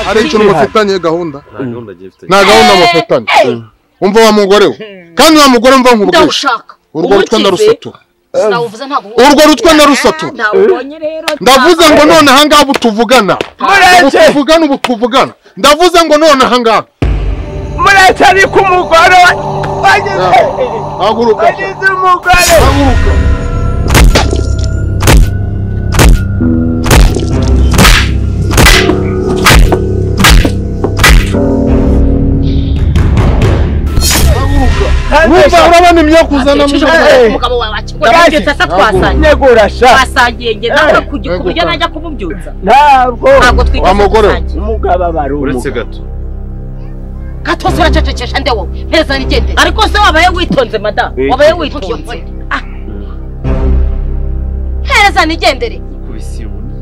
hari ikintu mufitanye gahunda nta gahunda gifite nta gahunda mufitanye umva wa mugore we kandi wa mugore mva nkurwije ndawushaka urwo rutwa ndarusatura sinavuze ntabwo urwo rutwa ndarusatu. ndabonye rero ndavuze ngo none ahangaha ubu tuvugana ubu mureke tuvugana ubu tuvugana ndavuze ngo none ahangaha mureke ariko umugore wa- wagize haguruka wagize umugore haguruka haguruka wumva urabona imyakuzana Ejo mwiza Eh. umugabo wawe akikugaragaje Yaje. ndetse asa twasangiye negurasha twasangiye njye nawe Eh. kujya ku buryo najya kumubyutsa ntabwo ntabwo twigeze Wa mugore we. dusangira umugabo aba ari uretse umugabo gato gato se uracecekesha nde wowe mpeza nigende ariko se wabaye witonze madamu Eh, wabaye witonze Ah. hereza nigendere kubisi ubona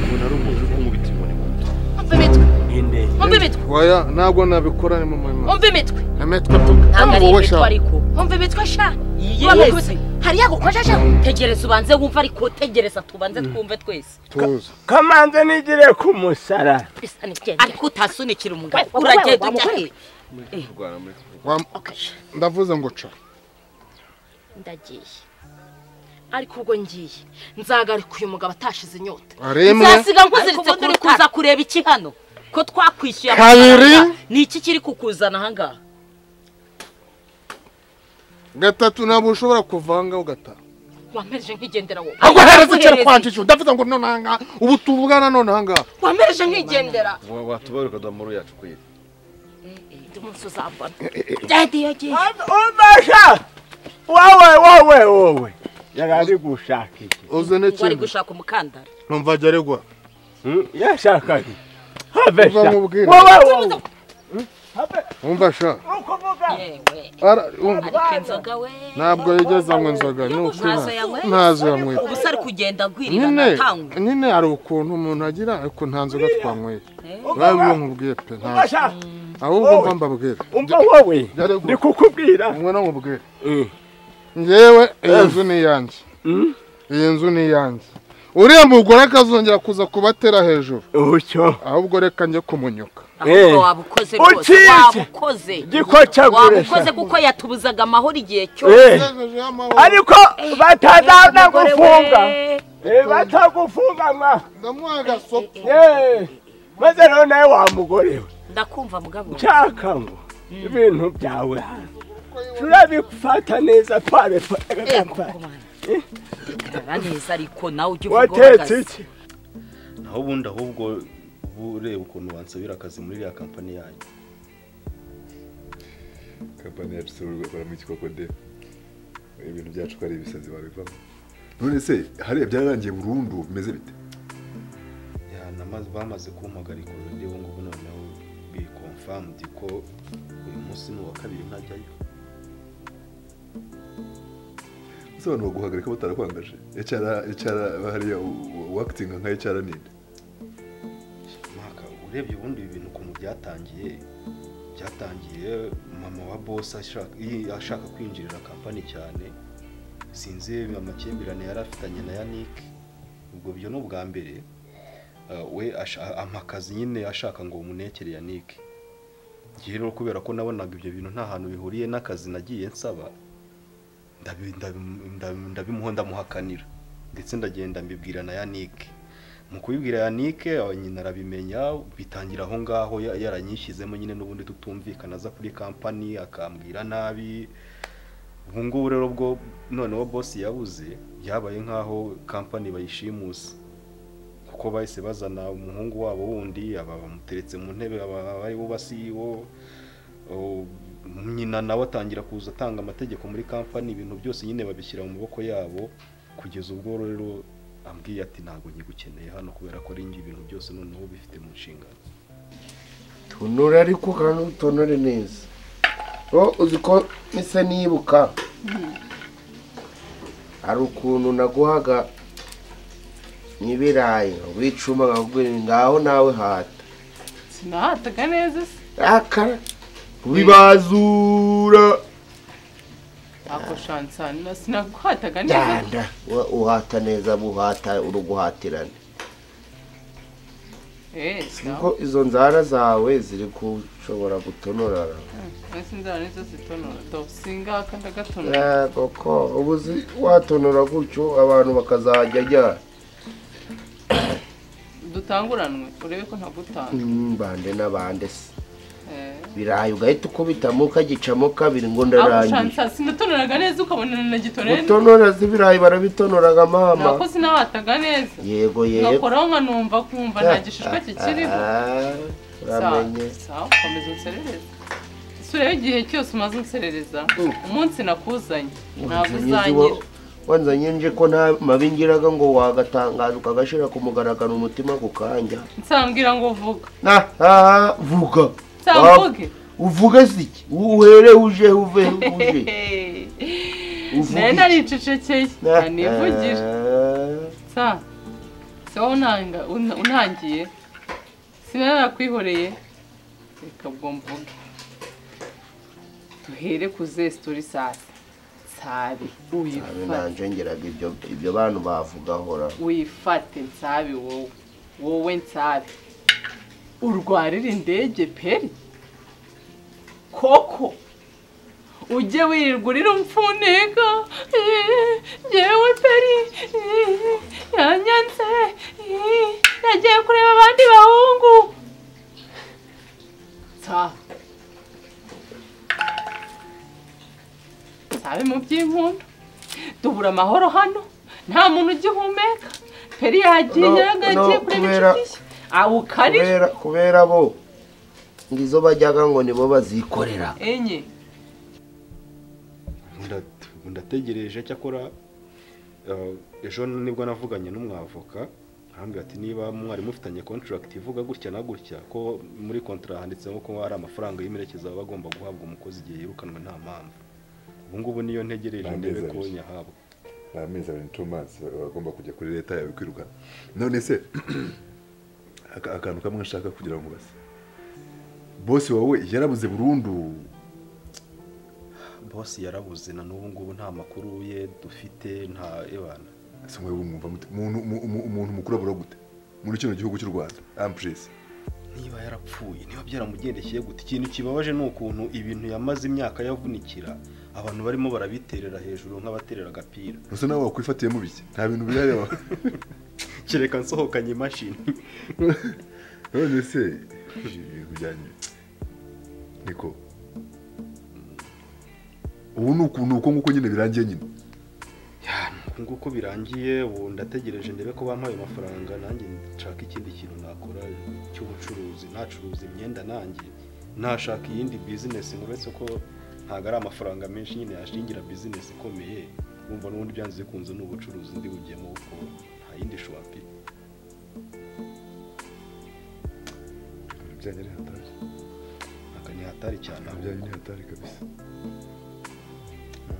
ubona ari umuntu uri kumubita inkoni mu nda umva imitwe nyine umva imitwe oya ntabwo nabikora ni mu murimo umva imitwe emetwe tuka ntabwo ari Wowe imitwe sha. ariko umva imitwe sha Iyi Waba wese. ukubise- hari yagukojeje tegereza ubanze wumve ariko tegereza tubanze twumve twese tuzi kamanze nigire ku musarara bisa nigende ariko utasunikira umugabo uragenda ujya he kurwana muri Wa- Okay. ndavuze ngo ca ndagiye ariko ubwo ngiye nzagarika uyu mugabo atashize inyota Aremwe. nzasiga nkuziritse ku kuza kureba iki hano ko twakwishyuye Kabiri. amafaranga. ni iki kiri kukuzana ahangaha gatatu ntabwo ushobora kuvanga ugataha wampereje nk'igendera wowe ahubwo hereza kera Waguhereze. kwanjisha ndavuze ngo none ahangaha ubu tuvugana none ahangaha wampereje nk'igendera wa- watubaruka duhamuru yacu kuyira undi munsi uzambona dadi yagiye umvasha wowe wowe wowe yari ari gushaka iki ngo uze ari n'ikintu gushaka umukandara numva ajya aregwa Hmm? yashaka iki have Uva sha mu bwiru. wowe wowe Hmm? have wumva sha ukuvuga yewe Ara- wumva. ariko inzoga we ntabwo yigeze anywa inzoga ni ukuri Ntazo yanyweye? ntazo yanyweye ubusa ari kugenda agwirirana nyine atangwa nyine hari ukuntu umuntu agira ariko nta nzoga twanyweye urabona ibyo nkubwiye pe ntabwo umvasha ahubwo mva mbabwire umva wowe Yari gu- ndi kukubwira mwe no mubwire ngewe iyi nzu ni iyanjye Hmm? iyi nzu ni iyanjye uriya mugore akazongera kuza kubatera hejuru utyo ahubwo reka njye kumunyuka Eh. ahubwo wabukoze rwose Ukize. wabukoze gikocagurisha wabukoze kuko yatubuzaga amahoro igihe cyose Eh. ariko batazagufunga Eh, batagufunga mwa ndamuha agasoko Eh, maze rero nawe wa mugore we ndakumva mugabo nshaka ngo ibintu byawe hano turabifata neza Eh, twabifatagapfa kumana. Igarara neza ariko nawe ujye uvuga watetse uhagaze. iki naho ubundi ahubwo uba ureba ukuntu wansabira akazi muri iriya kampani yanyu kampani yacu isobanura gukora mu kikokode ibintu byacu ko ari ibisazi babivamo none se hariya byararangiye burundu bimeze bite ya namaze bamaze kumpagarika uburyo ubu ngubu noneho bikomfamdi ko uyu munsi ni uwa kabiri ntajyayo ese abantu baguhagarika batarakwanganje ecara ecara hariya wakitinga nka ecara ninde mwaka urebye ubundi ibi bintu ukuntu byatangiye byatangiye mama wa boss ashaka iyi- ashaka kwinjirira kampani cyane sinzi amakimbirane yari afitanye na Yannick ubwo byo ni ubwa mbere Ah, we asha- ampa akazi nyine ashaka ngo munekere Yannick njye rero kubera ko nabonaga ibyo bintu nta hantu bihuriye n'akazi nagiye nsaba ndabi- ndabi- ndabi- ndabimuha ndamuhakanira ndetse ndagenda mbibwira na Yannick mu kubibwira Yannick aho nyine arabimenya bitangira aho ngaho ya- yaranyishyizemo nyine n'ubundi tutumvikana aza kuri kampani akambwira nabi ubu ngubu rero bwo noneho boss yabuze byabaye nk'aho kampani bayishimusa kuko bahise bazana umuhungu wabo wundi aba bamuteretse mu ntebe aba ari bo ba CEO Oh, nyina nawe atangira kuza atanga amategeko muri kampani ibintu byose nyine babishyira mu maboko yabo kugeza ubwo rero ambwiye ati ntabwo nkigukeneye hano kubera ko ari njye ibintu byose noneho bifite mu nshingano tunura ariko kandi utonore neza wowe uzi ko mise nibuka hari ukuntu naguhaga n'ibirayi wicuma nkakubwira ngo ngaho nawe hata sinahataga neza se akara bibazura ntabwo shansana sinaguhataga neza danda wa- uhata neza buhata uruguhatirane Eh, kuko izo nzara zawe ziri gushobora gutonorara sinzara nizo zitonora do singaka ndagatonora Eh, koko ubu uzi watonora gutyo abantu bakazajya ajya dutanguranwe urebe ko ntagutanga bande n'abande se eh birayi ugahita ukubitamo ukagicamo kabiri ngo ndarangiye akushansa sinatonoraga neza ukabona na gitonera gutonora z'ibirayi barabitonoraga mama nakoze sinabataga neza yego yego ngakoraho nkanumva kumva nta gishishwa kikiriho Ah, Sawa, uramenye sawa komeza unserereze ese urebe igihe cyose umaze unserereza umunsi nakuzanye ntabwo Wanzanye uzanyira nzi- wanzanye nje ko nta mabi ngiraga ngo wagatangaza ukagashyira ku mugaragaro umutima gukanja nsambwira ngo vuga na aha vuga nsamvuge uvuge siki uhere uje uve uje Uvuge nayo iki? naricecekeye nanivugire Ah, sa se wowe unanga- un- unangiye siba narakwihoreye reka ubwo mvuge duhere ku zesitori sasa ntabe nsabe uyifate nanje ngeraga ibyo ibyo bantu bavugahora wifate nsabe wowe wowe nsabe urwarire indege peri koko ujye wirirwa urira umfuneka eh, yewe peri eh, yanyanze eh, yagiye kureba abandi bahungu nsabe nsabe mu by'impundu tubura amahoro hano nta muntu ugihumeka peri yagiye No, yaragagiye no, kureba kubera- inshuti ze aho ukarira kubera kubera bo ngizo bajyaga ngo nibo bazikorera enye Nda- ndategereje cyakora eh, ejo nibwo navuganye n'umwavoka arambwira ati niba mwari mufitanye contract ivuga gutya na gutya ko muri contract handitsemo ko hari amafaranga y'imerekezo aba agomba guhabwa umukozi igihe yirukanwe nta mpamvu ubu ngubu niyo ntegereje Amezi ndebe ko abiri. nyahabwa ni amezi abiri two months bagomba kujya kuri leta yawe kwirukana none se aka- akantu kamwe nshaka kugira ngo base bosi wawe yarabuze burundu bosi yarabuze na n'ubu ngubu nta makuru ye dufite nta ebana ese mwe mwumva mute umuntu umu- umu- umuntu mukuru abura gute muri kino gihugu cy'u rwanda ampuresi niba yarapfuye niba byaramugendekeye gute ikintu kibabaje ni ukuntu ibintu yamaze imyaka yavunikira abantu barimo barabiterera hejuru nk'abaterera agapira gusa nawe wakwifatiyemo bike nta bintu biyareba kereka nsohokanye imashini none se ibintu byanyu niko ubu ni ukuntu uko nguko nyine birangiye nyine uku nguko birangiye ubu ndategereje ndebe ko bampaye amafaranga nanjye nshaka ikindi kintu nakora cy'ubucuruzi ntacuruza imyenda nanjye ntashaka iyindi bizinesi ngo uretse ko ntabwo ari amafaranga menshi nyine yashingira bizinesi ikomeye wumva n'ubundi byanze bikunze ni ubucuruzi ndi bugiyemo kuko nta yindi shuwapi ibintu byanyu ni hatari ntabwo ni hatari cyane ibintu byanyu ni hatari kabisa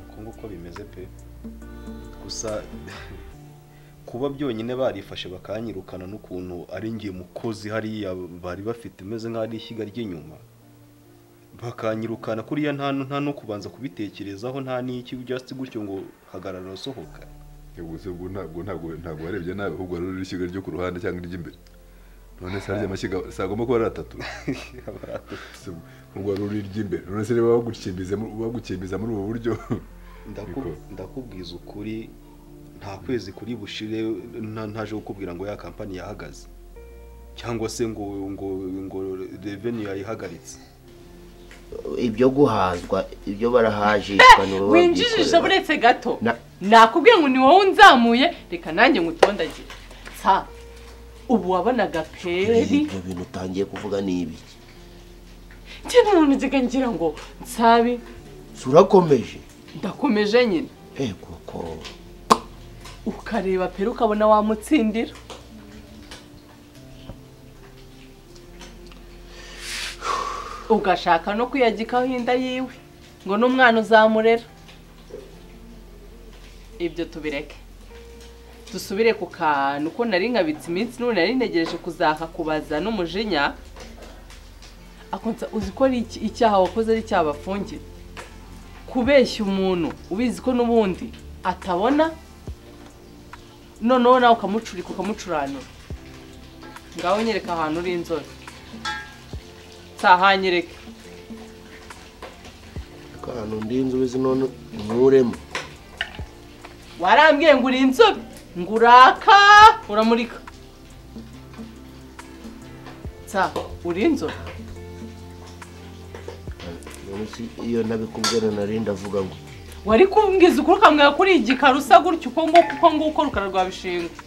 uko nguko bimeze pe gusa kuba byonyine barifashe bakanyirukana n'ukuntu ari ngiye mukozi hariya bari bafite umeze nk'aho ari ishyiga ry'inyuma bakanyirukana kuriya nta nta no kubanza kubitekerezaho nta n'iki just gutyo ngo hagarara usohoka ubwo se ubwo ntabwo ntabwo ntabwo warebye nawe ahubwo wari uri ishyiga ryo ku ruhande cyangwa iry'imbere none se harya amashyiga si agomba kuba ari atatu Se ubwo wari uri iry'imbere none se niba bagukimbiza mu- bagukimbiza muri ubu buryo Ndaku- Biko. ndakubwiza ukuri nta kwezi kuri bushire nta- ntaje kukubwira ngo ya kampani yahagaze cyangwa se ngo ngo ngo revenue yayihagaritse ibyo guhazwa ibyo barahajishwa nibo winjijije babyikorera. buretse gato Na- nakubwiye ngo ni wowe unzamuye reka nanjye ngutondagire sa ubu wabonaga peri ibyo bintu utangiye kuvuga ni ibiki njye n'umuntu njyaga ngira ngo nsabi si urakomeje ndakomeje nyine eh koko ukareba peri ukabona wamutsindira ugashaka no kuyagikaho inda yiwe ngo n'umwana uzamurera ibyo tubireke dusubire ku kantu ko nari nkabitse iminsi none nari ntegereje kuzaka kubaza n'umujinya akonsa uzi ko ari iki- icyaha wakoze ari icyaha bafungiye kubeshya umuntu ubizi ko n'ubundi atabona noneho nawe ukamucurika ukamucuranura ngaho nyereka ahantu uri inzobe nsahanyereke ariko ahantu ndi inzobe zinone nkuremo warambwiye ngo uri inzobe ngo uraka uramurika nsa uri inzobe none si iyo ntabikubwira nari ndavuga ngo wari kumbwiza ukuri ukamwira kuri igikara usa gutya uko nguko uko nguko rukara rwabishinga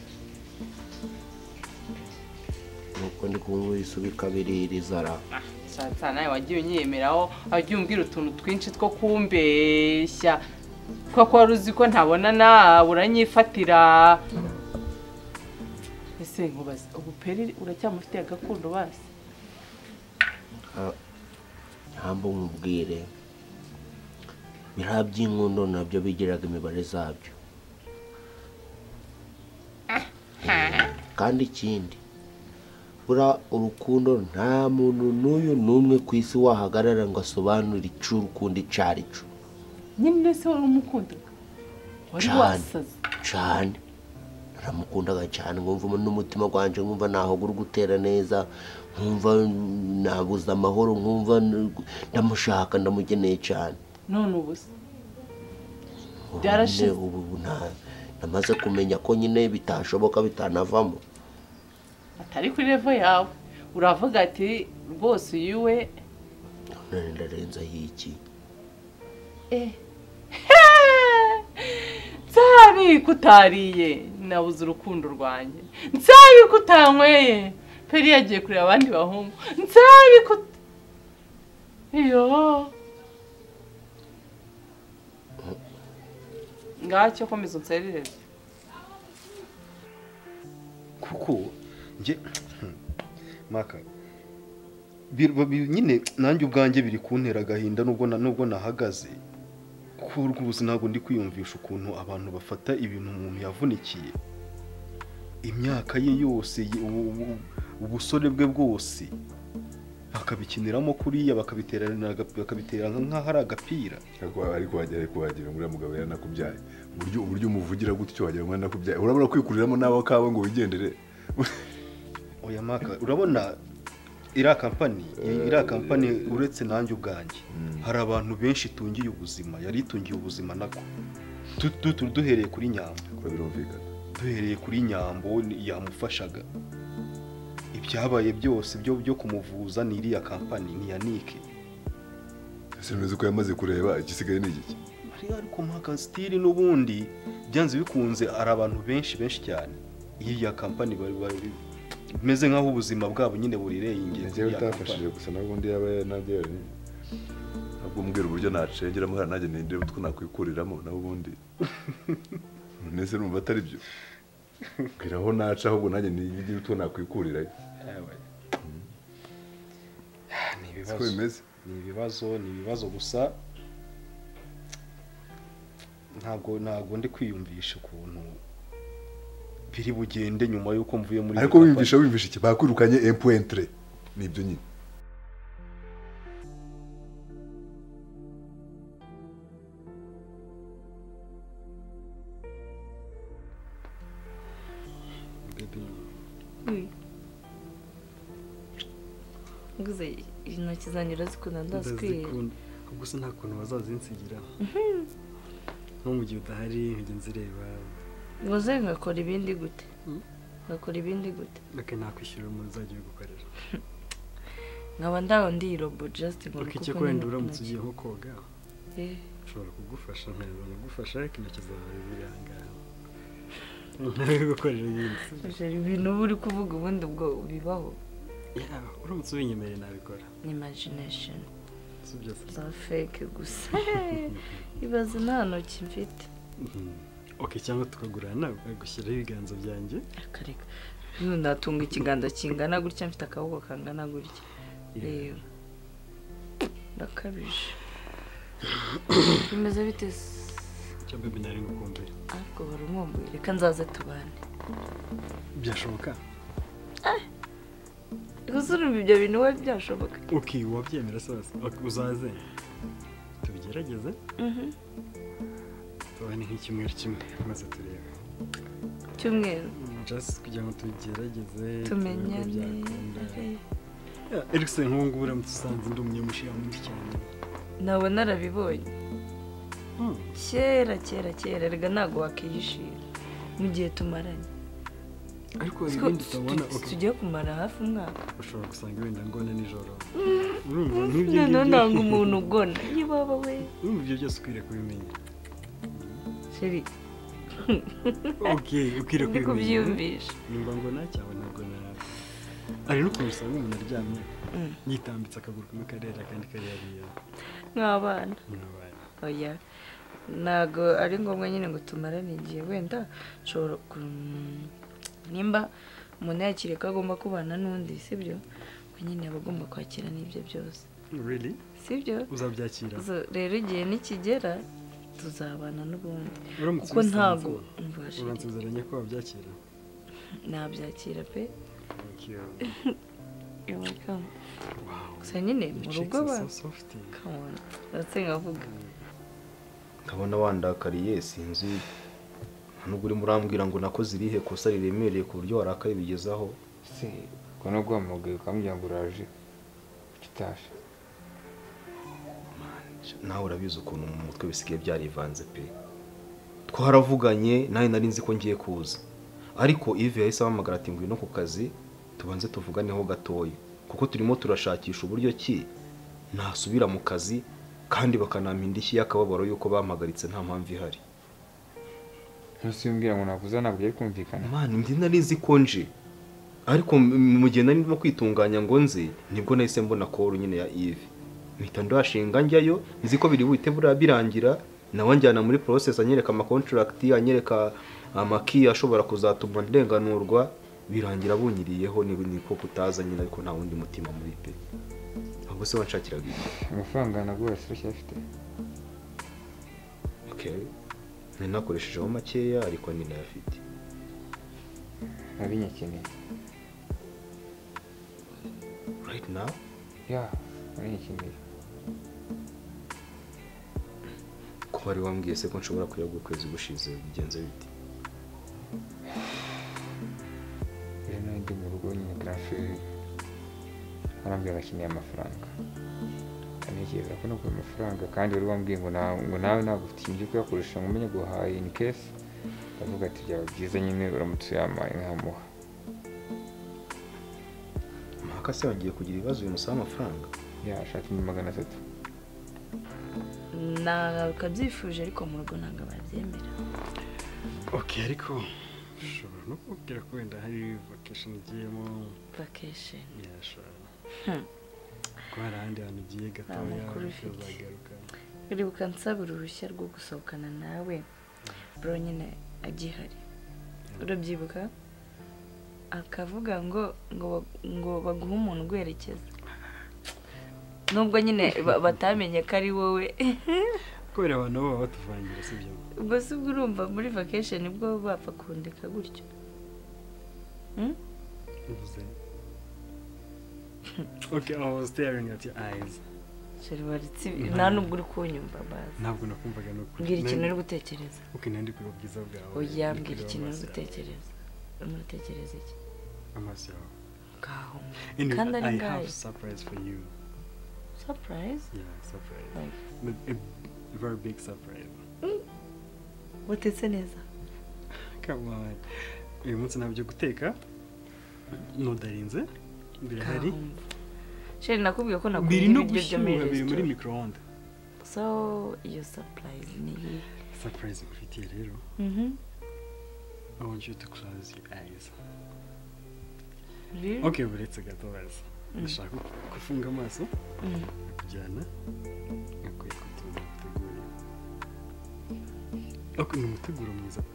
nuko ndi kumva isubika biririra nsatsa nawe wagiye unyemeraho wagiye umbwira utuntu twinshi two kumbeshya kuko wari uzi ko ntabona nawe uranyifatira ese nkubaze ubu peri uracyamufitiye agakundo basi ntabwo nkubwire biriya by'inkondo nabyo bigiraga imibare zabyo kandi ikindi buriya urukundo nta muntu n'uyu n'umwe ku isi wahagarara ngo asobanure icyo urukundo icyo ari cyo nyine ese wari umukunda wari Cyane. wasaze cyane naramukundaga cyane nkumva n'umutima wanjye nkumva ntaho uri gutera neza nkumva nabuze amahoro nkumva ndamushaka ndamugeneye cyane none ubusa Ubu Byarashize. nyine ubu nta- namaze kumenya ko nyine bitashoboka bitanavamo atari kuri revo yawe uravuga ati rwose uyu we none ndarenzaho iki nsabi ko utariye nabuze urukundo rwanjye nsabi ko utanyweye peri yagiye kureba abandi bahungu nsabi ko ut- iyo ngacyo komeza unserereze kuko njye maka bir- ba- bi- nyine nanjye ubwanjye biri kuntera agahinda nubwo na- nubwo nahagaze kuko rwose ntabwo ndi kwiyumvisha ukuntu abantu bafata ibintu umuntu yavunikiye imyaka ye yose ye- ubu- ubu- ubusore bwe bwose bakabikiniramo kuriya bakabiterana bakabitera nk'aho ari agapira ariko ariko wagira ariko wagira ngo uriya mugabo yaranakubyaye uburyo uburyo umuvugira gutyo wagira ngo yaranakubyaye urabura kwikuriramo nawe kawe ngo wigendere oya maka urabona iriya kampani iriya kampani uretse nanjye ubwanjye hari abantu benshi itungiye ubuzima yari itungiye ubuzima nako Tu- tu- tu- duhereye kuri nyambo kuko birumvikana duhereye kuri nyambo ni- yamufashaga ibyabaye byose byo byo kumuvuza ni iriya kampani ni iya nike ese ntuzi ko yamaze kureba igisigaye ni igiki Mariya ariko maka sitiri n'ubundi byanze bikunze hari abantu benshi benshi cyane iriya kampani bari bari bimeze nk'aho ubuzima bwabo nyine burirengeye njyewe utafashije gusa nawe ubundi yaba yanabyo ntabwo umbwira uburyo nacengeramo hariya nanjye ninde utwo nakwikuriramo nawe ubundi none se numva atari byo mbwira aho naca ahubwo nanjye nigire utwo nakwikurirayo ni siko bimeze ni ibibazo ni ibibazo gusa ntabwo ntabwo ndi kwiyumvisha ukuntu biri bugende nyuma y'uko mvuye muri ariko Japan. wiyumvisha wiyumvisha iki bakwirukanye empuwentere ni ibyo nyine nguze intoki zanjye urazikunda ndazikwiye ndazikunda gusa nta kuntu bazazinsigira nko mu gihe udahari nkajya nzireba nguze ngakora ibindi gute ngakora ibindi gute reka nakwishyura umuntu uzajya ubigukorera nkaba ndaho ndi robo jasiti ngo reka nuko icyo uko wenda nyine uramutse ugiye ntoki. nko koga Eh, nshobora kugufasha nkaza nkagufasha ariko intoki zawe zirangana ntawe gukorera ibindi uje ibintu uba uri kuvuga ubundi ubwo bibaho Ya, uramutse ubinyemereye nabikora ni imajinashoni si byose za feke gusa ibaze nta ntoki mfite Mhm. ok cyangwa tukagurana gushyiraho ibiganza byanjye akareka N'ubu natunga ikiganza kingana gutya mfite akaboko kangana gutya reba ndakabije bimeze bite se? cyo bebe nari ngukumbuye ariko wari umwumbuye reka nzaze tubane byashoboka gusa urumva ibyo bintu we byashoboka ok wabyemera se wese Ok, uzaze tubigerageze tubane nk'icyumweru kimwe maze turebe cyumweru Mm, just kugira ngo tugerageze tumenyane erikisoni nk'ubu ngubu uramutse usanze ndi umunyamushiramwinshi cyane nawe narabibonye Hmm. kera kera kera rega ntabwo wakihishira mu gihe tumaranye ariko hari Siko ibindi tu- utabona tu- ok, tugiye kumara hafi umwaka ushobora gusanga wenda ngone nijoro urumva nk'ibyo noneho nanga ngibyo umuntu ugona yibaba we urumva ibyo byose ukwiriye kubimenya sheri ok ukwiriye ndi kubimenya kubyiyumvisha nimba ngona cyangwa ntabwo nawe hari n'ukuntu usanga umuntu aryamye Mm. yitambitse akaguru kumwe karera akandi kari hariya nk'abana murabaye oya ntabwo ari ngombwa nyine ngo tumarane igihe wenda nshobora ku- nimba umuntu yakiriye ko agomba kubana n'undi sibyo ko nyine aba agomba kwakira n'ibyo byose really sibyo uzabyakira Zo- rero igihe nikigera tuzabana n'ubundi uramutse kuko ubisanze, ntabwo mbasha uramutse uziranye ko wabyakira nabyakira pe thank you yumvikana wow gusa nyine mu rugo Chicks are so abantu soft. come on, ndetse nkavuga nkabona wandakariye sinzi nta nubwo urimo urambwira ngo nakoze irihe kosa riremereye ku buryo warakaye bigezaho se ubwo no guhamagaye ukamubwira ngo uraje kuki utaje nawe urabizi ukuntu mu mutwe bisigaye byarivanze pe twaravuganye nawe nari nzi ko ngiye kuza ariko ivi yahise ahamagara ati ngwino ku kazi tubanze tuvuganeho gatoya kuko turimo turashakisha uburyo ki nasubira mu kazi kandi bakanampa indishyi y'akababaro y'uko bampagaritse nta mpamvu ihari ntusimbwira ngo nakuza ntabwo byari kumvikana mani ndi nari nzi ko nje ariko m- mu gihe nari ndimo kwitunganya ngo nze nibwo nahise mbona koru nyine ya ivi mpita ndashinga njyayo nzi ko biri buhite buriya birangira nawe anjyana muri process anyereka amakontragiti anyereka amaki ashobora kuzatuma ndenganurwa birangira bunyiriyeho ni niko kutaza nyine ariko nta wundi mutima muri pe ahubwo se wanshakiraga iki amafaranga naguhashye uracyafite okay nari nakoreshejeho makeya ariko ninayafite abinyakeneye right now ya abinyakeneye kuba wari wambwiye se ko nshobora kuyagura ukwezi gushize bigenze bite rero nawe ndi mu rugo nyine garafe arambwira akeneye amafaranga atekereza ko naguha amafaranga kandi wari wambwiye ngo na- ngo nawe ntabwo ufite ikintu cyo kuyakoresha ngo umenye guhaha in case ndavuga ati byaba byiza nyine uramutse uyamaye nkamuha mpaka se yongeye kugira ibibazo bimusaba amafaranga yashaka ibihumbi magana atatu nakabyifuje ariko mu rugo ntabwo babyemera ok ariko ushobora no kubwira ko wenda hari vacation ugiyemo vacation yashobora Hmm. ko hari ahandi hantu ugiye gatoya makuru ufite. ukazagaruka uribuka nsaba uruhushya rwo gusohokana nawe bro nyine agihari urabyibuka akavuga ngo ngo ba- ngo baguhe umuntu uguherekeza nubwo nyine ba- batamenye ko ari wowe kubera abantu bo baba batuvangira sibyo ubwo si bwo urumva muri vacation bwo bapfa kundeka gutyo bivuze ok i was staring at your eyes Sheri waritse ibi- nta nubwo uri kunyumva bazi ntabwo nakumvaga ni ukuri mbwira ikintu uri gutekereza ok nandi kuri ubwiza bwawe oya ndi mbwira kureba ikintu uri amaso yawe. gutekereza urimo utekereza iki amaso yawe ngaho Anyway, Kandi ari I ngahe? have surprise for you surprise yeah surprise Like? But a very big surprise utetse neza come on uyu munsi ntabyo guteka nudarinze birahari Kahumba. Sheri nakubwiye ko nakubwira biri no ibiryo byo muri gushyuha biri muri resitora microonde so iyo surprise ni iyihe surprise ngufitiye rero Mhm. i want you to close your eyes Really? okay buretse gato baza ndashaka gufunga amaso Mm. kujyana akwiye kutunga muteguriye okay ni umuteguro mwiza pe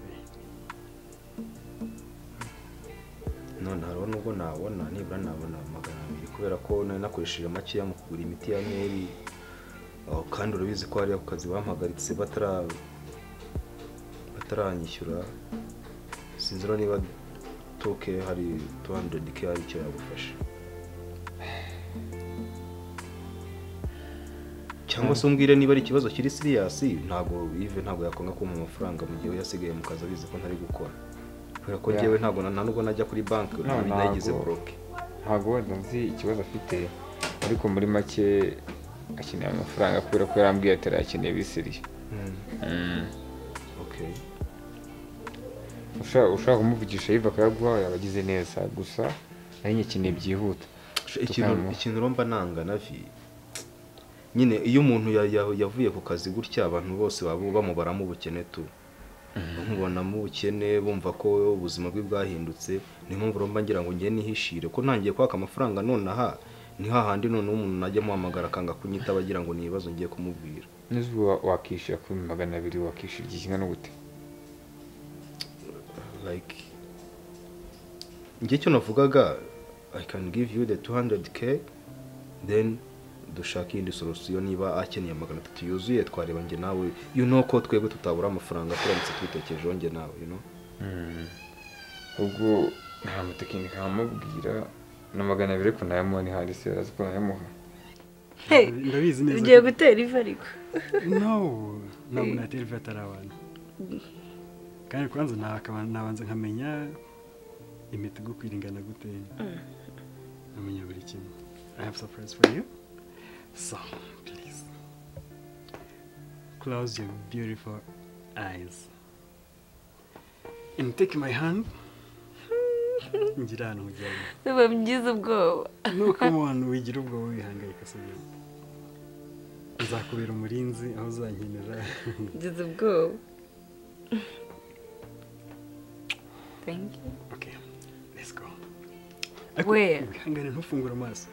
none hariho nubwo nabona nibura nabona magana abiri kubera ko nari nakoresheje makeya mu kugura imiti ya meri aho kandi urabizi ko hariya ku kazi bampagaritse batara bataranyishyura sinzi rero niba toke hari 200 k hari icyo yagufasha cyangwa se umbwire niba ari ikibazo kiri siriyasi ntabwo ive ntabwo yakwanga kumpa amafaranga mu gihe we yasigaye mu kazi abizi ko ntari gukora kubera ko njyewe ntabwo na- nta nubwo najya kuri banki No, nayigize ntabwo. boroke ntabwo wenda nzi ikibazo afite ariko muri make akeneye amafaranga kubera ko yarambwiye atari akeneye bisiriye ushaka ushaka kumuvugisha yiva akayaguha yaba agize neza gusa nayo nyakeneye byihuta ikintu ikintu urumva nanga navi nyine iyo umuntu ya- ya- yavuye ku kazi gutya abantu bose baba bamubaramo ubukene tu bamubonamo ubukene bumva ko ubuzima bwe bwahindutse niyo mpamvu urumva ngira ngo njye nihishire ko ntangiye kwaka amafaranga nonaha ni hahandi noneho umuntu najya amuhamagara akanga kunyitaba agira ngo ni ibibazo ngiye kumubwira n'izuba wakishyura kuri magana abiri wakishyura igihe kingana gute like njye icyo navugaga i can give you the 200k then dushake iyindi solusiyo niba akeneye magana atatu yuzuye twareba njye nawe you know ko twebwe tutabura amafaranga turamutse tubitekerejeho njye nawe you know ubwo nta mutekinike nkamubwira na magana abiri ariko nayamuha ni handi se arazi ko nayamuha ndabizi neza ugiye ko- gutera ivi ariko no ntabwo natera ivi atari abantu kandi kubanza nakaba- nabanza nkamenya imitego uko iringana gute nkamenya buri kimwe i have surprise for you so please close your beautiful eyes and take my hand ngira ahantu mujyanye biba byiza ubwoba nuko umuntu wigira ubwo wihangayika si byo nzakubera umurinzi aho uzankenera ngize ubwoba thank you okay let's go Where? wihangane ntufungure amaso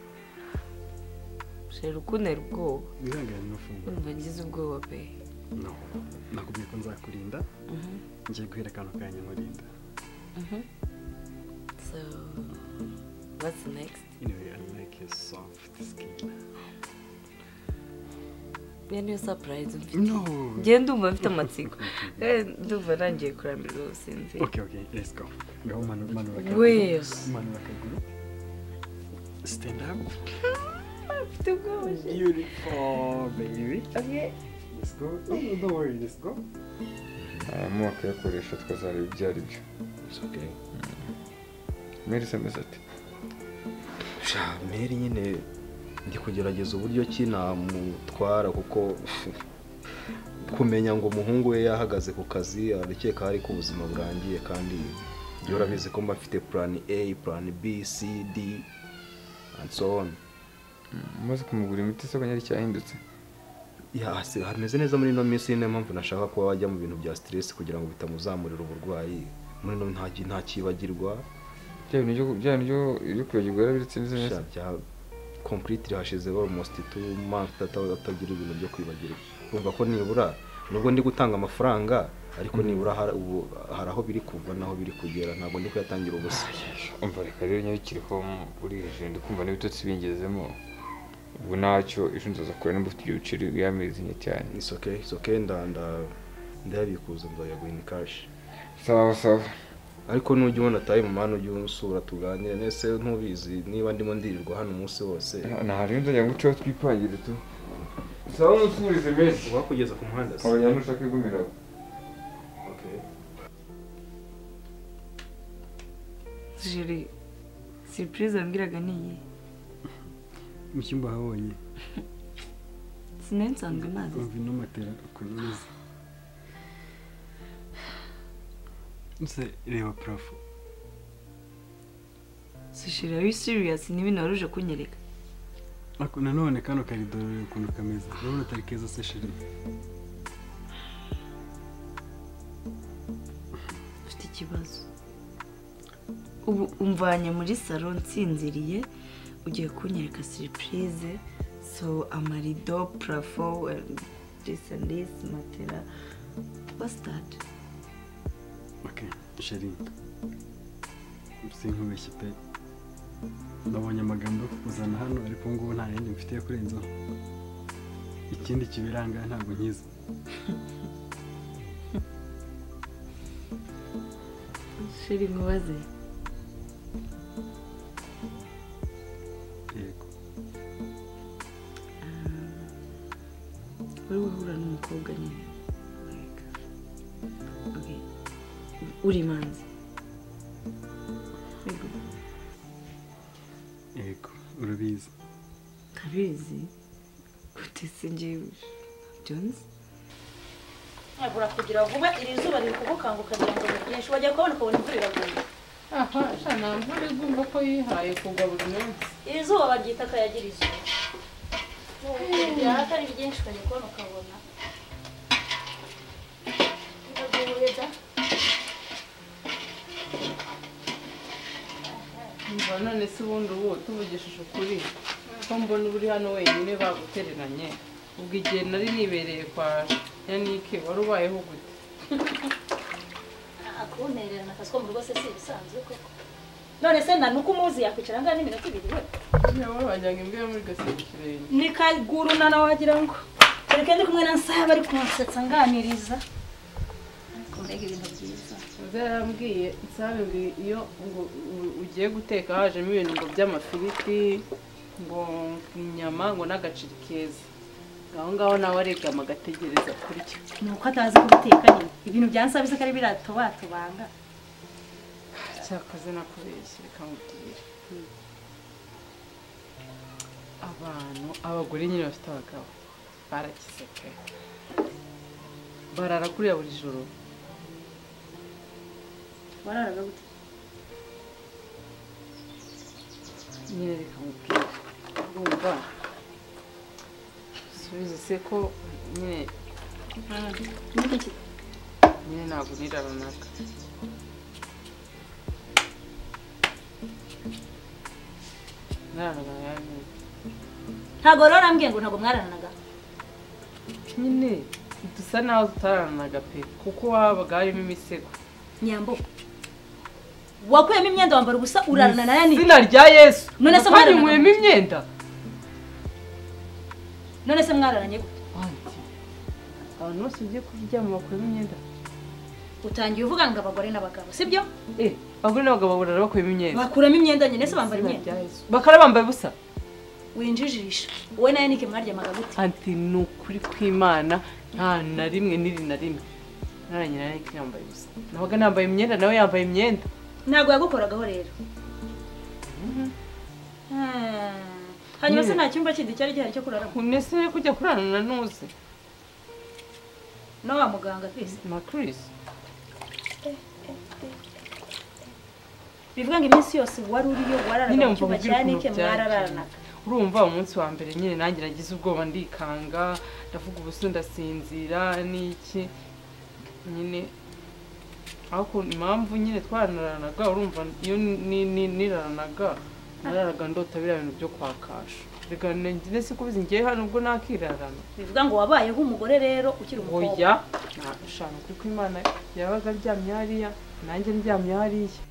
shera ukuntera ubwoba wihangane ntufungure urumva ngize ubwoba pe no nakubwiye ko nzakurinda ngiye guhera akantu kanya nkurinda so what's next anyway i like your soft skin iyo niyo surprise mfite no njyewe ndumva mfite amatsiko kandi ndumva nangiye kurambirwa gusinzira okay okay let's go ngaho manu- manura Where? akaguru manura akaguru stand up mfite ubwoba beautiful baby okay let's go no, no, don't worry let's go nayamuha akayakoresha tukazareba ibyo ari byo it's okay merisa ameze ati sha meri nyine ndi kugerageza uburyo ki namutwara kuko kumenya ngo umuhungu we yahagaze ku kazi arakeka hari ko ubuzima burangiye kandi njye urabizi ko mba mfite plan A plan B C D and so on umaze kumugura imiti isoko nyari cyahindutse ya se hameze neza muri ino minsi niyo mpamvu nashaka kuba wajya mu bintu bya stress kugira ngo bitamuzamurira uburwayi muri ino nta nta kibagirwa bya bintu byo- bya bintu byo- byo kwibagirwa yarabiritse neza neza sha bya complete hashize almost two months ata- atagira ibintu byo kwibagirwa urumva ko nibura nubwo ndi gutanga amafaranga ariko nibura har- ubu- hari aho biri kuva n'aho biri kugera ntabwo ndi kuyatangira ubusa umva reka rero nyabikiriho uri hejuru ndi kumva n'ibitotsi bingezemo ubwo ntacyo ejo nzaza kure nimba ufite ibyo biceri yamizinye cyane it's okay it's okay nda- nda- ndayabikuza nzayaguha in cash sawa sawa ariko nujya ubona tayi mu mana ujye unsura tuganire nese ntubizi niba ndimo ndirirwa hano umunsi wose nta rero nzajya ngucaho twipangire tu sawa umusurize menshi uwakugeza ku muhanda se abanyana ushaka igumira Okay. jiri surprise wambwiraga ni iyi mu cyumba habonye sinari nsanzwe nazi umva ino matera ukuntu imeze nse reba parafo so jiri are you serious niba ntiwaruje kunyereka ariko nanone kano karido reba ukuntu kameze urabona atari keza se shiri ufite ikibazo ubu umvanye muri salo nsinziriye ugiye kunyereka surprise so amarido parafo this and this matera what's that okay shiri sinkubeshye pe nabonye amagambo yo kukuzana hano ariko ubu ngubu nta yandi mfite yo kurenzaho ikindi kibiranga ntabwo nkizi shiri nkubaze yego wowe wahura n'umukobwa nyine like, okay. uri imanzi urabizi ntabizi utese njyewe jonzi ntabwo urakugira vuba iri zuba riri kugukanguka kugira ngo ryinshi wajya kubona ukabona imvura iraguye aha nta mvura igomba ko yihaye kugwa buri munsi iri zuba baryita akayagirizo ryaka ari ryinshi ukajya kubona ukabona riraguye da Umva none se ubundi ubu tuvugishije ukuri ko mbona uba uri hano wenyine bagutereranye ubwo igihe nari nibereye kwa yanike wari ubayeho gute Ah, kuntererana akazi ko mu rugo se si ibisanzwe koko none se na nuko umuzi yakwicara ngaha n'iminota ibiri we niba wajyanye imbeho muri gaseke ikirenge ni kagurunana wagira ngo reka ndi kumwe na nsaba ari kunsetsa nganiriza ariko mbega ibintu byiza zarambwiye nsabe ngo iyo ngo u- ugiye guteka hajemo ibintu ngo by'amafiriti ngo inyama ngo n'agaciri keza aho ngaho nawe aregama agategereza kurya ni uko atazi kubiteka nyine ibintu byansabize ko ari biratobatobanga cyakoze nakubeshye reka nkubwire abantu abagore nyine bafite abagabo barakize pe barara kuriya buri joro wararaga gute nyine reka nkubwire urumva subiza se ko nyine nyine ntabwo nirara naka nararana yaje ntabwo rero urambwiye ngo ntabwo mwarananaga nyine dusa naho tutararanaga pe kuko wabaga harimo imisego nyambo wakuyemo imyenda wambara ubusa urarana na yanike izina rya yesu None se kandi mwararanaga? nywemo imyenda none se mwararanye gute abantu bose ugiye kuryama bakuyemo imyenda utangiye uvuga ngo abagore n'abagabo sibyo eh abagore n'abagabo barara bakuyemo imyenda bakuramo imyenda nyine se bambara Izina imyenda rya Yesu. bakara bambaye ubusa winjijisha wowe na yanike mwaryamaga gute anti ni ukuri kw'imana nta na rimwe n'iri na rimwe naranye na yanike yambaye ubusa nabaga nambaye imyenda nawe yambaye imyenda ntabwo yagukoragaho rero Hmm. hanyuma se Nyine. nta cyumba kindi cyari gihari cyo kuraramo unese yo kujya kurarana n'uze no wa muganga twese na chris bivuga ngo iminsi yose wari uriyo wararaga nyine mu mva cyumba mubwire cya yanike ukuntu byagiye mwararanaga urumva umunsi wa mbere nyine nanjye nagize ubwoba ndikanga ndavuga ubusa ndasinzira n'iki nyine ariko impamvu nyine twaranaranaga urumva iyo ni- ni- niraranaga nararaga ndota biriya bintu byo kwa kasha reka njye si kubizi ngiye hano ubwo nakirarana bivuga ngo wabayeho umugore rero ukiri umukobwa oya nashanu kuko imana yabaga aryamye hariya nanjye ndyamye hariya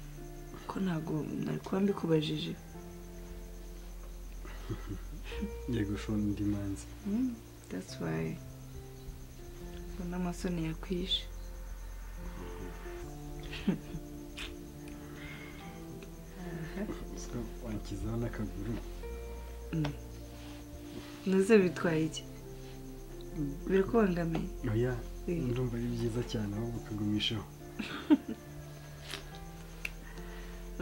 ko ntabwo nari kuba mbikubajije ngiye gushora indi manzi that's why mbona amasoni yakwishe so wankizaho n'akaguru nazo bitwaye iki birakubangamiye oya Eh. ndumva ari byiza cyane ahubwo ukagumishaho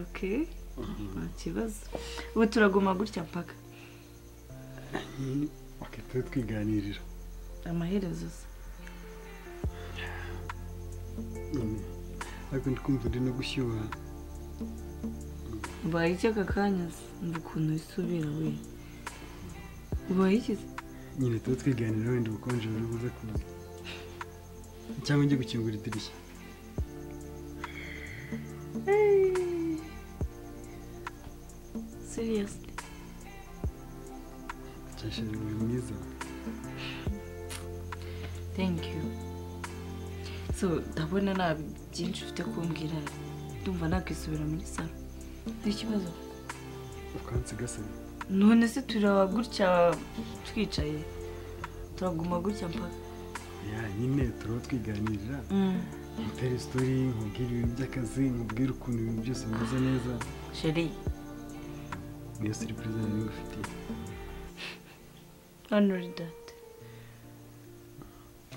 ok nta kibazo ubu turaguma gutya mpaka nyine wakahita twiganirira amaherezo se nyine ariko ndi kumva uri no gushyuha ubaye iki aka kanya se umva ukuntu wisubira we ubaye iki se nyine tuba twiganira wenda ubukonje buri buze kuza cyangwa njye gukingura idirishya seriously cyashije uri mwiza thank you so ndabona nta byinshi ufite kumbwira ndumva nakwisubira muri salo n'ikibazo ukansigasana none se turaba gutya twicaye turaguma gutya mpaka ya nyine turaba twiganirira Mm. nkutera isitori nkubwira ibintu by'akazi nkubwira ukuntu ibintu byose bimeze neza sheri niyo serivisi nari ngufitiye honori dati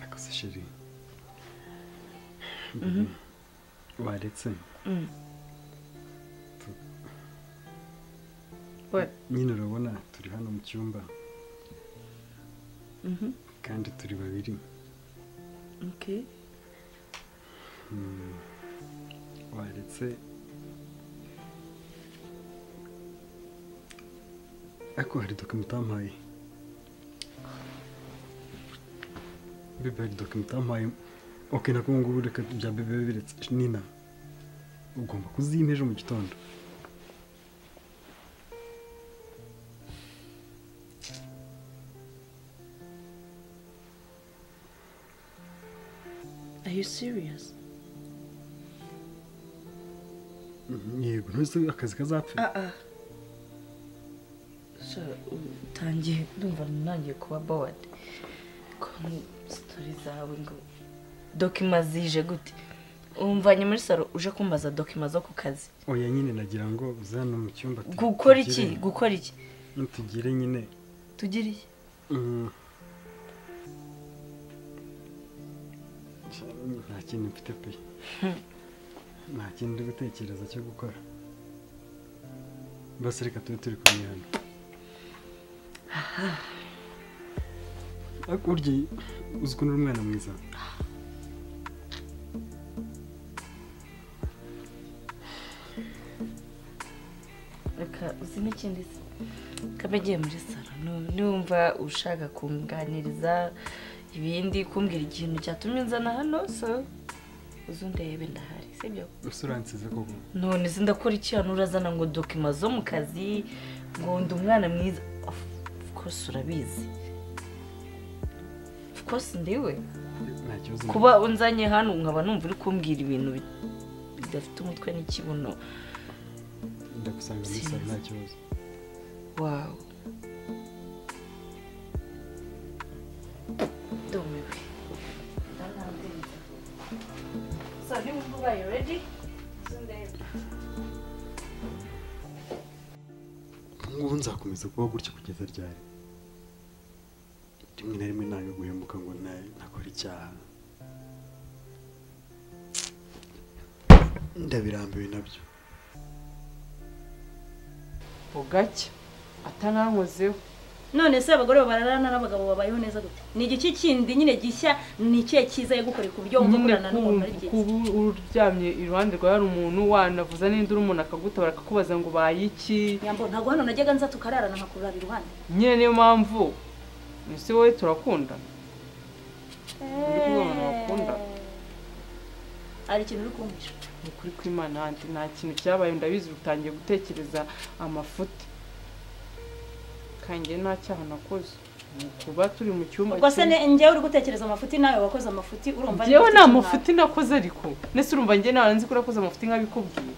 akoze sheri waretse Mm. nyine urabona turi hano mu cyumba kandi turi babiri Okay. Mm. waretse ariko hari dokima utampaye bebe hari dokima utampaye oke nako ngubu reka bya bebe biretse nina ugomba kuzimpa ejo mu gitondo Are you serious? yego ntuzi akazi kazapfa Ah ah. So, utangiye ndumva nangiye kuba bored. Ko story zawe ngo dokima zije gute? Umvanye muri salo uje kumbaza dokima zo ku kazi. oya nyine nagira ngo uze hano mu cyumba tu- Gukora iki? tugire- Gukora iki? tugire nyine Tugira iki? Mm. nta kintu mfite pe nta kintu ndi gutekereza cyo gukora basi reka tube turi kumwe hano ariko burya uzi ukuntu uri umwana mwiza Reka uzi n'ikindi se. Kabe agiye muri salo nu- numva ushaka kunganiriza ibindi kumbwira ikintu cyatumye nzana hano so uzundebe ndahari sibyo ese uransize koko none se ndakora iki hano urazana ngo dokima zo mu kazi ngo ndi umwana mwiza of of course urabizi of course ndiwe nta kibazo kuba unzanye hano nkaba numva uri kumbwira ibintu bi- bidafite umutwe n'ikibuno ndagusanga muri salo nta kibazo wawe domiwe so niba ubaye ready ngubu nzakomeza kuba gutya kugeza ryari rimwe na rimwe ntabwo guhemuka ngo na- nakore icyaha ndabirambiwe nabyo bugacya atanankozeho none se abagore bararana n'abagabo babayeho neza gute ni igiki kindi nyine gishya ni ikihe cyiza yagukoreye ku buryo wumva nyine ukorana n'umuntu ari kuba byiza uba uryamye iruhande rwawe hari umuntu wanavuza n'indi uri umuntu akaguta bakakubaza ngo ubaye iki nyambo ntabwo hano najyaga nza tukararana nkakurara iruhande nyine niyo mpamvu ese wowe turakundana uri kumwe n'abantu bakunda hari ikintu uri kumvisha ni ukuri kw'imana handi nta kintu cyabaye ndabizi utangiye gutekereza amafuti kange nta cyaha nakoze ni ukuba turi mu cyumba ubwo se kimwe. ne- njyewe uri gutekereza amafuti nawe wakoze amafuti urumva njyewe n'igiti nta cy'umwana. mafuti nakoze ariko nese urumva njye nta nzi ko urakoze amafuti nk'abikubwiye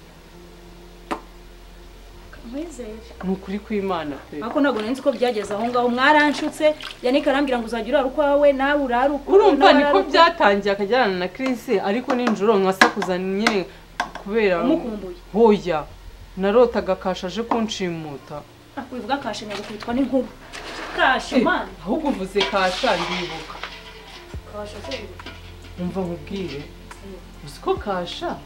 nkwizere ni ukuri kw'imana pe ariko ntabwo nari nzi ko byageze aho ngaho mwaranshutse yanika arambwira ngo uzajya urara ukwawe nawe urare ukwawe urumva nawe niko urare ukwawe. byatangiye akajyana na Chris ariko ninjoro nkasakuza nyine kubera Umukumbuye. hoya narotaga kashaje kunshimuta Ah, wivuga kashe nyagukubitwa n'inkuba kashe mana Eh, ahubwo uvuze kasha ndibuka kashe se umva nkubwire uzi ko kasha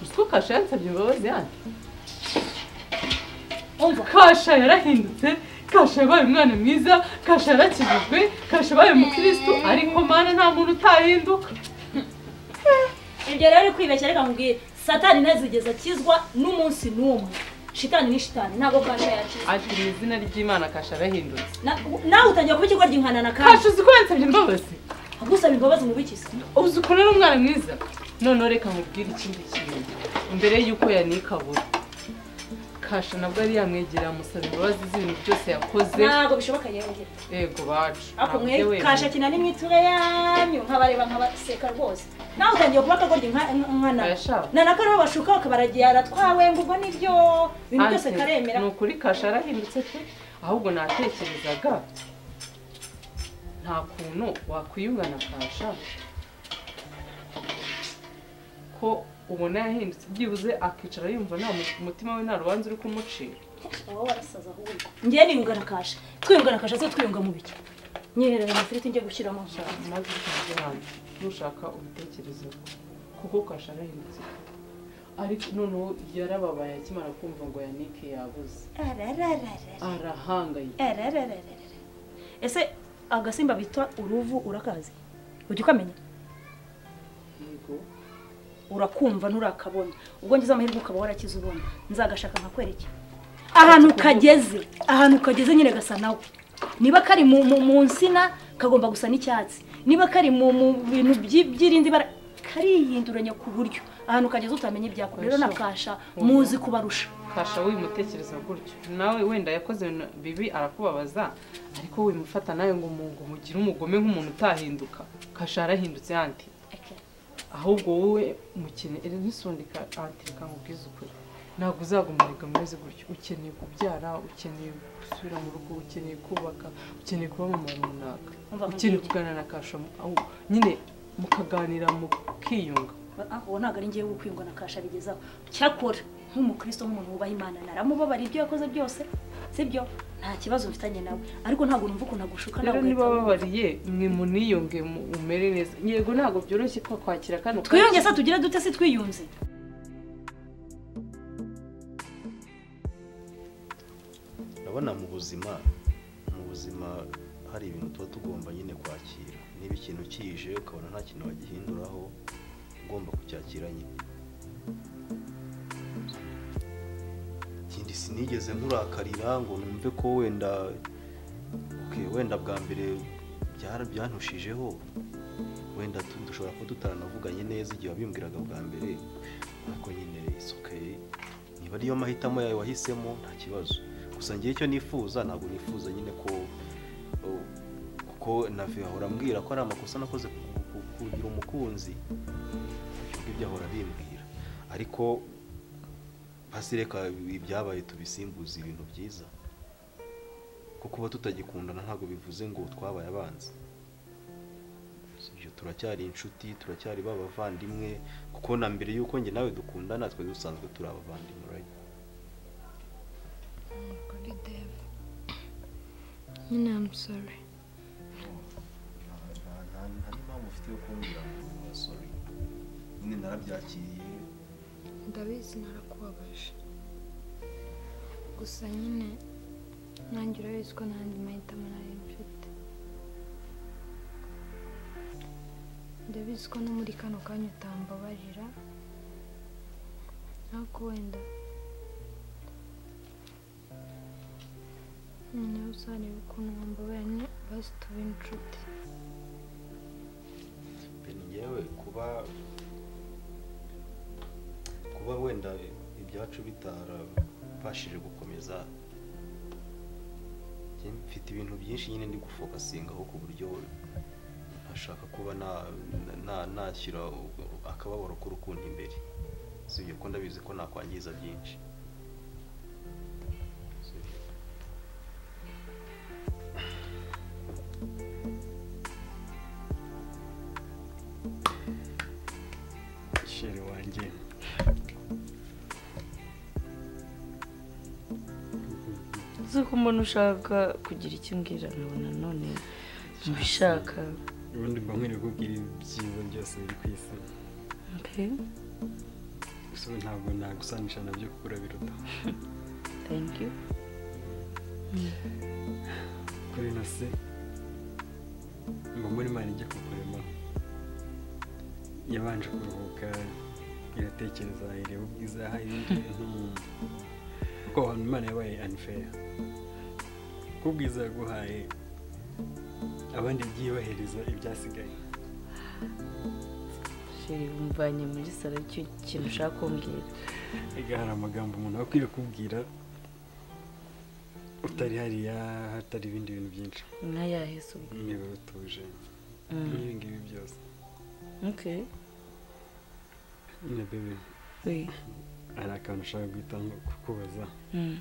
uzi ko kasha yansabye imbabazi yanjye kasha yarahindutse kasha yabaye umwana mwiza kasha yarakijijwe kasha yabaye umukirisitu ariko mana nta muntu utahinduka ibyo rero uri kwibeshya reka nkubwire satani ntazigeze akizwa n'umunsi n'umwe shitani ni shitani ntabwo kasha yakize ati mu izina ry'imana kasha yarahindutse Na- nawe utangiye kuba ikigoryi nkanana kasha kandi uzi ko yansabye imbabazi agusaba imbabazi mu biki se uzi ukuntu ari umwana mwiza noneho reka nkubwire ikindi kintu mbere y'uko yanika abura kasha nabwo ari yamwegera amusaba imbabazi z'ibintu byose yakoze ntabwo bishoboka yewe yego bacu ako ntabwo mwe wemewe. kasha kina n'imiture yanyu nkabareba nkabaseka rwose nawe utangiye kuba akagoryi nka- nkana nanako rero bashuka bakabaragiye aratwawe ngo ubwo nibyo ibintu byose Ante, karemera ni ukuri kasha yarahindutse pe ahubwo natekerezaga nta kuntu wakwiyunga na kasha ko ubona yahindutse byibuze akicara yumva nta mu- umutima we nta rubanza uri kumucira wowe warasaza ahubwo ngewe niyunga na kasha twiyunga na kasha se twiyunga mu biki nyiherera amafiriti njye gushyiramo maze ushaka ubitekerezeho kuko kasha arahindutse ariko noneho yarababaye akimara kumva ngo yanike yabuze arahangayika ese agasimba bita uruvu urakazi ujya ukamenya yego urakumva nturakabona ubwo ngize amahirwe ukaba warakize ubona nzagashaka nkakwereke ahantu kageze ahantu kageze nyine gasa nawe niba kari mu mu- mu nsina kagomba gusa n'icyatsi niba kari mu mu bintu byi- by'irindi bara karihinduranya ku buryo ahantu kageze utamenya ibyako rero nakasha muzi kubarusha kasha wimutekereza gutyo nawe wenda yakoze ibintu bibi arakubabaza ariko wimufata nawe ngo umuntu umugire umugome nk'umuntu utahinduka kasha yarahindutse yanti ahubwo wowe mukeneye nisundika aratereka ngo ubwize ukuri ntabwo uzagumarega umeze gutyo ukeneye kubyara ukeneye gusubira mu rugo ukeneye kubaka ukeneye kuba mu muntu runaka Umva nkubwire. ukeneye kuganira na kasha mu- aho nyine mukaganira mukiyunga Ah, uwo ntabwo ari ngewe ukwiyunga na kasha bigezaho cyakora nk'umukristo nk'umuntu wubaha imana naramubabara ibyo yakoze byose sibyo nta kibazo mfitanye nawe ariko ntabwo numva ukuntu agushuka nawe rero ugahita niba wumva. babariye mwe muniyunge mu- umere neza yego ntabwo byoroshye ko kwakira kano twiyunge se tugire dute se twiyunze ndabona mu buzima mu buzima hari ibintu tuba tugomba nyine kwakira niba ikintu kije ukabona nta kintu wagihinduraho ugomba kucyakira nyine ikindi sinigeze nkurakarira ngo numve ko wenda ok wenda bwa mbere byara- byantushijeho wenda tu- dushobora kuba tutaranavuganye neza igihe wabimbwiraga bwa mbere ariko nyine isuke niba ariyo mahitamo yawe wahisemo nta kibazo gusa ngewe icyo nifuza ntabwo nifuza nyine ko o- kuko navi ahora ambwira ko ari amakosa nakoze ku- ku- kugira umukunzi ibyo ngibyo ahora abimbwira ariko hasi reka ibyabaye tubisimbuze ibintu byiza ko kuba tutagikundana ntabwo bivuze ngo twabaye abanzi Si ibyo turacyari inshuti turacyari ba bavandimwe kuko na mbere y'uko njye nawe dukundana twari dusanzwe turi abavandimwe right? Kuri Dave. Nyine I'm sorry. nta mpamvu ufite yo kumbwira ngo sorry nyine narabyakiriye Ndabizi narakubabaje. Gusa nyine nanjye urabizi ko n'andi mahitamo nari mfite. Ndabizi ko no muri kano kanya utambabarira. Ariko wenda noneho uzareba ukuntu wambabarira basi tube inshuti. yewe kuba kuba wenda ibyacu bitarabashije gukomeza njye mfite ibintu byinshi nyine ndi gufokasingaho ku buryo ntashaka kuba na- na- nashyira akababaro k'urukundo imbere si ibyo ko ndabizi ko nakwangiza byinshi sheri wanjye uzi ko mbona ushaka kugira icyo umbwira nkabona none mbishaka ubundi mba nkwiriye kukubwira ibyiza byose biri ku isi mbe gusa ubu ntabwo nagusanisha nabyo kuko urabiruta thank you kuri na se mba mbona imana ijya kukuremaho yabanje kuruhuka iratekereza ireba ubwiza yahaye ibindi bintu kuko ahantu imana yabaye anifeya kuko ubwiza yaguhaye abandi yagiye bahereza ibyasigaye sheri umvanye muri salo icyo kintu ushaka kumbwira Ega hari amagambo umuntu aba akwiye kubwira utari hariya hatari ibindi bintu byinshi nk'ayahe se ubwo niba utuje Mm. n'ibi ngibi byose okay nyine bebe we hari akantu ushaka guhita nko kukubaza Mm.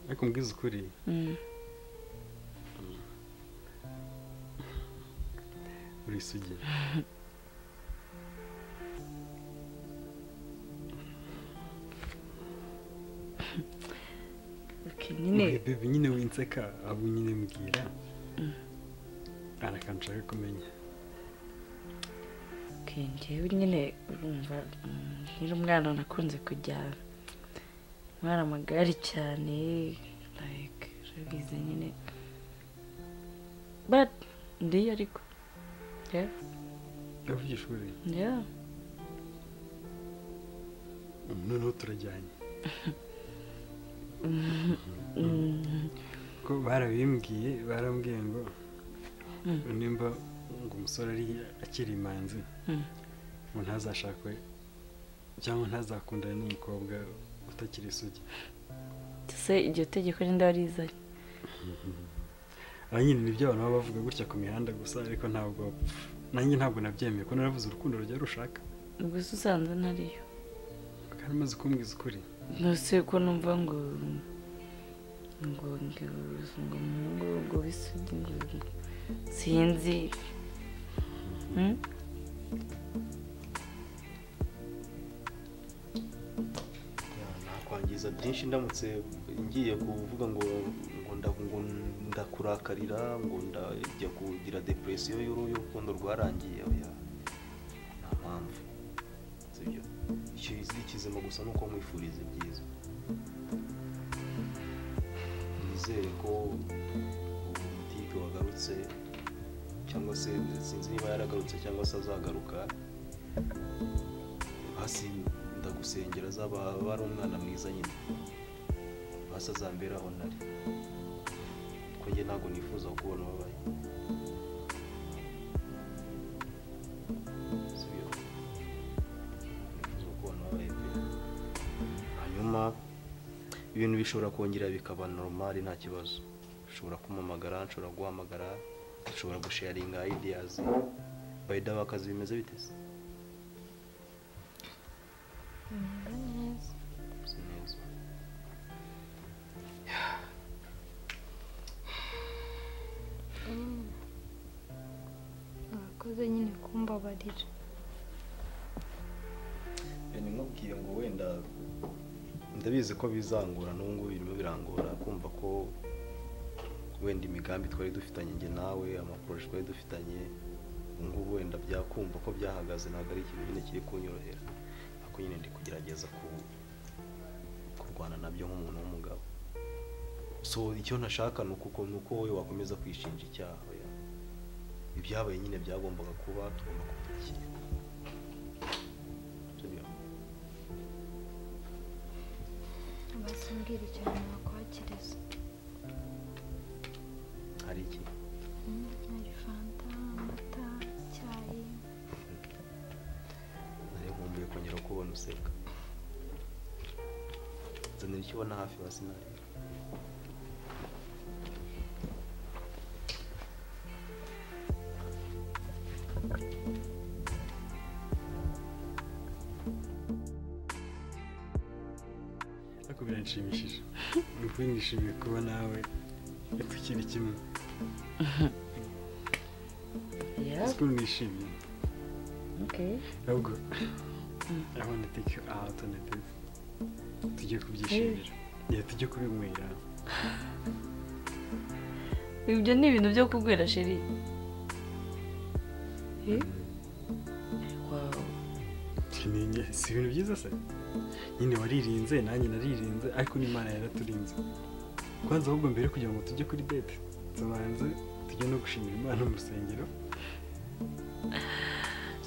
ariko mbwiza ukuri Mm. uri isugi okay nyine Oya, bebe nyine winseka abo nyine mbwira hari akantu ushaka kumenya njyewe nyine urumva mm, nkiri umwana nakunze kujyana ntwara amagare cyane like urabizi nyine but ndiyo ariko yeah yavuye ishuri yeah noneho turajyanye Mm, mm. ko barabimbwiye barambwiye ngo Mm. nimba ngo umusore ari akiri imanzi Mm. ngo ntazashakwe cyangwa ntazakundane n'umukobwa utakiri isugi se iryo tegeko rindi warizanye aba nyine nibyo abantu baba bavuga gutya ku mihanda gusa ariko ntabwo bapfa nanjye ntabwo nabyemeye ko naravuze urukundo rujya rushaka ubwo se usanze ntariyo kandi umaze kumbwiza ukuri ntuse ko numva ngo ngo ngo ngo umuhungu ngo bisugi ngo ngo- sinzi Hmm? nakwangiza byinshi ndamutse ngiye kuvuga ngo ngo nda- ngo ndakurakarira ngo ndajya kugira depresiyo y'uru- y'urukundo rwarangiye oya nta mpamvu sibyo ikizira ikizima gusa ni uko mwifuriza ibyiza nizere ko ubu mutipe wagarutse cyangwa se sinzi niba yaragarutse cyangwa se azagaruka hasi ndagusengera azaba aba ari umwana mwiza nyine hasi azamberaho ntari kuko njye ntabwo nifuza kubona ubabaye Sibyo. Nifuza kubona ubabaye pe. hanyuma ibintu bishobora kongera bikaba normal nta kibazo ushobora kumamagara nshobora guhamagara ushobora gusharinga ideas by the way akazi bimeze bite se bimeze neza Bisa neza. Mm. mwakoze nyine kumbabarira nimubwiye ngo wenda ndabizi ko bizangora n'ubu ngubu birimo birangora kumva ko wenda imigambi twari dufitanye njye nawe amaporoje twari dufitanye ubu ngubu wenda byakumva ko byahagaze ntabwo ari ikintu nyine kiri kunyorohera ariko nyine ndi kugerageza ku- kurwana nabyo nk'umuntu w'umugabo so icyo ntashaka ni uko ni uko wowe wakomeza kwishinja icyaha oya. ibyabaye nyine byagombaga kuba tugomba kubipakira Sibyo? basimbwira cyane nakwakiriza hari iki Mm, hari fanta amata icyayi nari nkumbuye kongera kubona useka zanira icyo ubona hafi hasi nawe ariko biranshimishije ni ukuri nishimiye kuba nawe tukiri kimwe yeah sikuru nishimiye okay ahubwo i want to take you out on a date tujye kubyishimira yeah, tujye kubinywera ibyo ni ibintu byo kugwira sheri Eh? wow ni inge- si ibintu byiza se nyine waririnze nanjye naririnze ariko n'imana yaraturinze kwanza ahubwo mbere kugira ngo tujye kuri date tubanze tujye no gushimira imana mu rusengero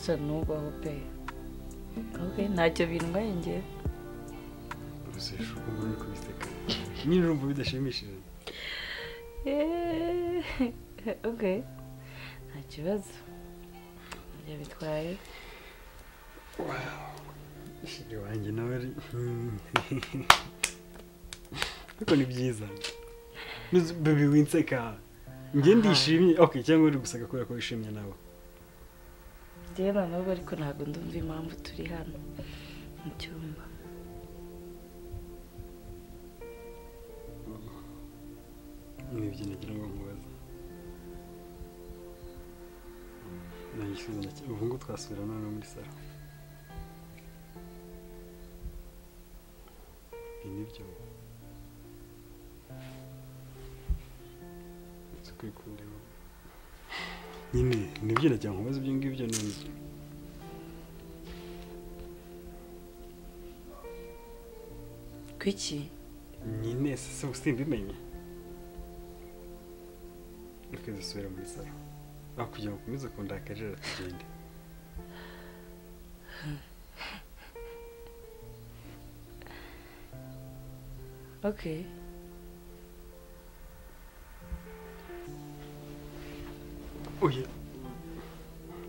so nubaho pe okay ntacyo bindwaye njyewe urusesho ukumva ruri kubiseka nyine urumva bidashimishije Eh, okay nta kibazo yabitwaye shiri wanjye nawe ari Hmm. ariko ni byiza Nuzi- baby winseka njye ndishimye ok cyangwa uri guseka kubera ko wishimye nawe rero na n'ubwo ariko ntabwo ndumva impamvu turi hano mu cyumba n'ibyo nagira ngo nkubaze nagisubiza ndake- ubu ngubu twasubira none muri salo ibi nibyo nzi kwikunda nyine nibyo nagira ngo nkubaze ibyo ngibyo none kwiki nyine se usimbimenye reka dusubire muri salo aho kugira ngo ukomeze kundakarira tugende okay oya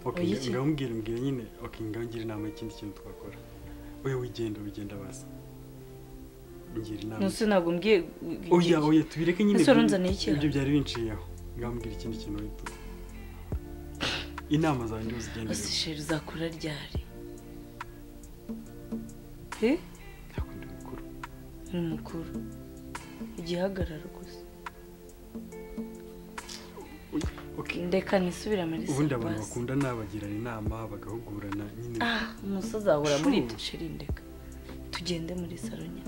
ok Oya iki? ngambwira mbwira nyine ok ngambwira inama y'ikindi kintu twakora oya wigenda wigenda basa ngira inama nose ntabwo mbwiye oya oya tubireke nyine ese ibyo- urunzaniye iki ibyo byari binciyeho ngambwira ikindi kintu wita inama zawe ndiho zigendera ose sheri uzakura ryari ni umukuru igihagararo gusa ndeka nisubira muri ubundi abantu basi. bakunda ni abagirana inama bagahugurana nyine Ah, umusozi ahura muri ibyo sheri ndeka tugende muri saronya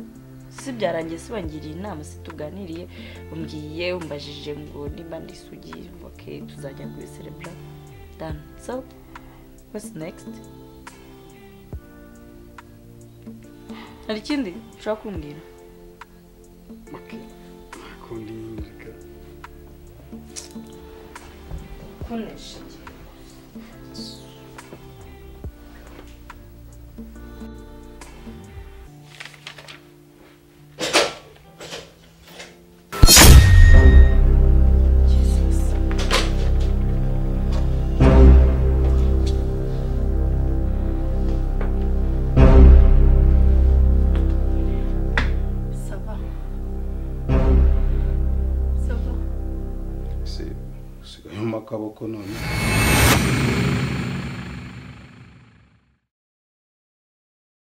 si byarangiye se bangiriye inama se tuganiriye umbwiye umbajije ngo niba ndisugiye ok tuzajya kubiserebura done so what's next hari ikindi ushobora kumbwira bakunda nyine reka kunesha sava sava usigaye mu makaboko none